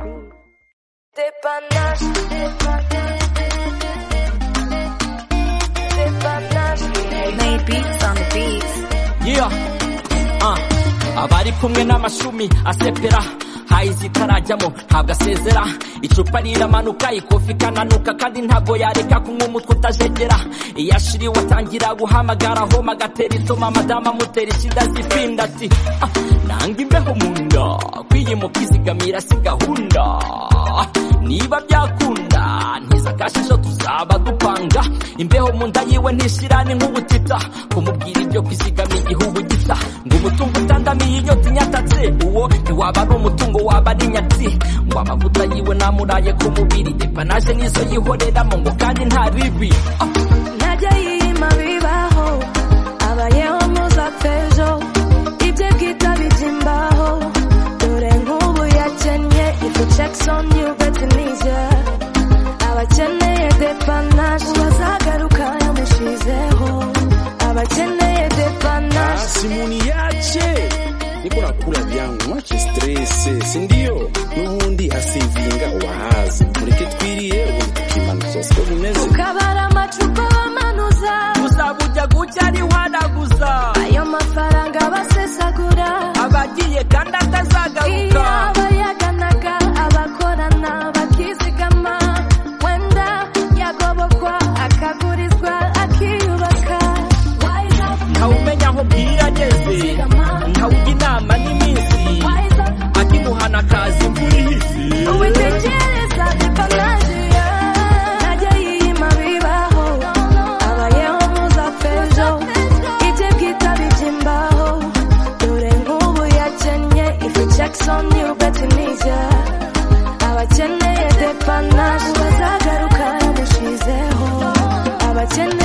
De panache, de panache, made beats on the beats. Yeah. Uh. abari kumwe n'amashumi asepera hayi zitarajyamo ntabwo asezera icupa riramanuka ikofi ikananuka kandi ntabwo yareka kunywa umutwe utajegera iyo ashiriwe atangira guhamagara homa agatera itoma madamu amutera ishinda zipinda ati "Ah, nanga imbeho mu nda kwiyimuka izigamira si gahunda niba byakunda ntiza kashisho tuzaba dupanga imbeho mu nda yiwe ntishirane nk'ubutita kumubwira ibyo kwizigama igihugu gita ngo umutungo utandamiye inyota inyatatse uwo ntiwaba ari umutungo waba ari nyatsi ngo amavuta yiwe namuraye ku mubiri depanaje nizo yihoreramo ngo kandi nta bibi Ah, Ntajya yiyima bibaho abayeho ntuzapfejo ibye bwita bijya imbaho dore nk'ubu yakennye ifu jackson yubetse nijya abakeneye depanaje bazagaruka yamushizeho abakeneye depanaje simuni yache niko nakula vyangu mwache strese sindio n'ubundi asevinga wahaza mureke twiriye ubundi tukimanuza siko bimeze ukabara amacupa bamanuza uzaba ujya gutya ntiwanaguza ayo mafaranga basesagura abagiye kandi iyo atazagaruka abayaganaga abakorana bakizigama wenda yagobokwa akagurizwa akiyubaka Wise up, ntawumenya aho bwira ageze ntawujya inama n'iminsi wise up, akimuhana akaza imvura ihise witegereza depanaje ntajya yiyima bibaho abayeho muzapfejo ibye bwita bijya imbaho dore nk'ubu yakennye ifu jackson yubetse nijya abakeneye depanaje bazagaruka yamushizeho abakeneye